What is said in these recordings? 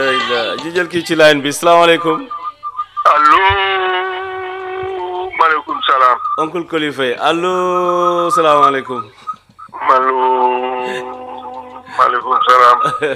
ji jël kii ci line bi salaamaaleykum allo maaleykum salaam oncle Koli Faye allo salaamaaleykum allo maaleykum salaam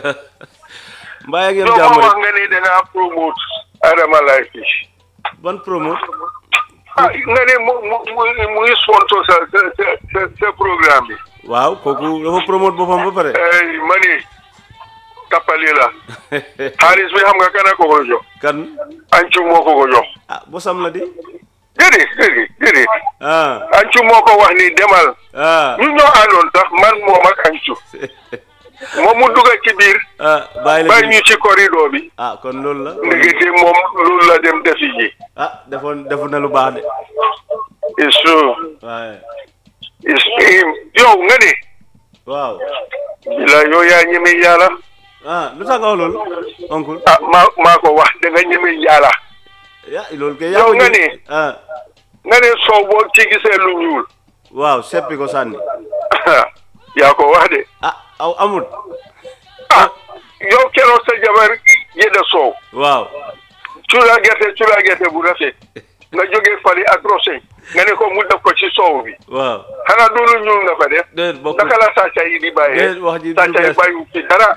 mbaa yaa ngi am yow jàmm ma wax rek nga ni da ngaa promote Adama Life Fish ban promo ah nga ne mu mu mu mu ngi sponsor sa sa sa sa sa programme bi waaw kooku dafa promote boppam ba pare ay ma ni tappali la xaalis bi xam nga kan a ko ko jox kan ancu moo ko ko jox ah bosam la di déedéet déedéet déedéet ah ancu moo ko wax ni demal ah ñu ñoo àndoon sax man moom ak ancu moom mu dugg ci biir ah bàyyi la bàyyi ñu ci corridor bi ah kon loolu la ndekete moom loolu la dem defi ji ah defoon defu na lu baax de it's true waaye it's him yow nga ne waaw bila yow yaa ñeme yàlla ah lu tax nga wax loolu oncle ah maa maa ko wax da nga ñeme yàlla ya loolu kay Yow yaa ko nga jël. ne. ah nga ne soo boo ci gisee lu ñuul waaw seppi ko sànni yaa ko wax de ah aw amul ah yow keroog sa jabar yedda soow waaw cuura gerte cuura gerte bu rafet nga jógee fari ak roseñ nga ne ko mu def ko ci soow bi waaw xanaa du lu ñuul nga fa def déet bokk naka la sàcca yi di bàyyee déet wax ji du sàcca yi bees bàyyi ci dara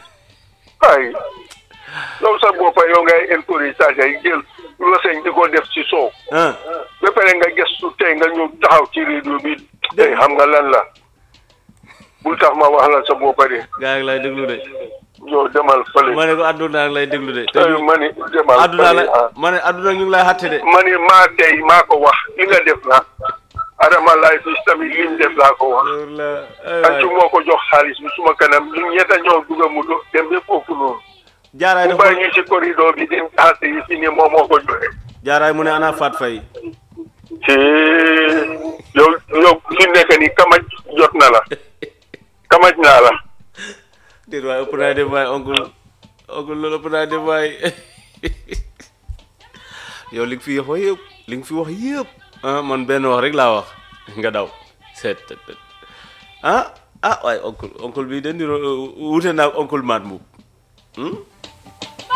ay yow sa boppa yow ngay encourage sàcca yi jël roseñ di ko def ci soow ah ba pare nga gëstu tey nga ñëw taxaw ci rédio bi tey xam nga lan la bul tax ma wax la sa boppa de gaa ngi lay déglu de yow demal fële ma ne ko àdduna ngi lay déglu de te ay ñu- ma ni demal àdduna fële la ma ne àdduna ñu ngi lay xatte de ma ni maa tey maa ko wax li nga def la Adama Life Fish tamit li mu def laa ko wax loolu la ay ancu waay moo ko jox xaalis bi suma kanam ñu ñetta ñoo dugga mu do dem ba foofu noonu jaaraay mu dafa bàyyi ñu ci corridor bi dem taxate yi fi ne moom moo ko joxe jaaraay mu ne ana faat fay ci yow yow fi nekk ni kamaj jot na la kamaj naa la déet waay ëpp naa dem waay oncle oncle loolu ëpp naa dem waay yow li nga fi wax yëpp li nga fi wax yëpp ah man benn wax rek laa wax nga daw seet tet tet ah ah waaye oncle oncle bi de niro wuute naa ak oncle Maat Mbuub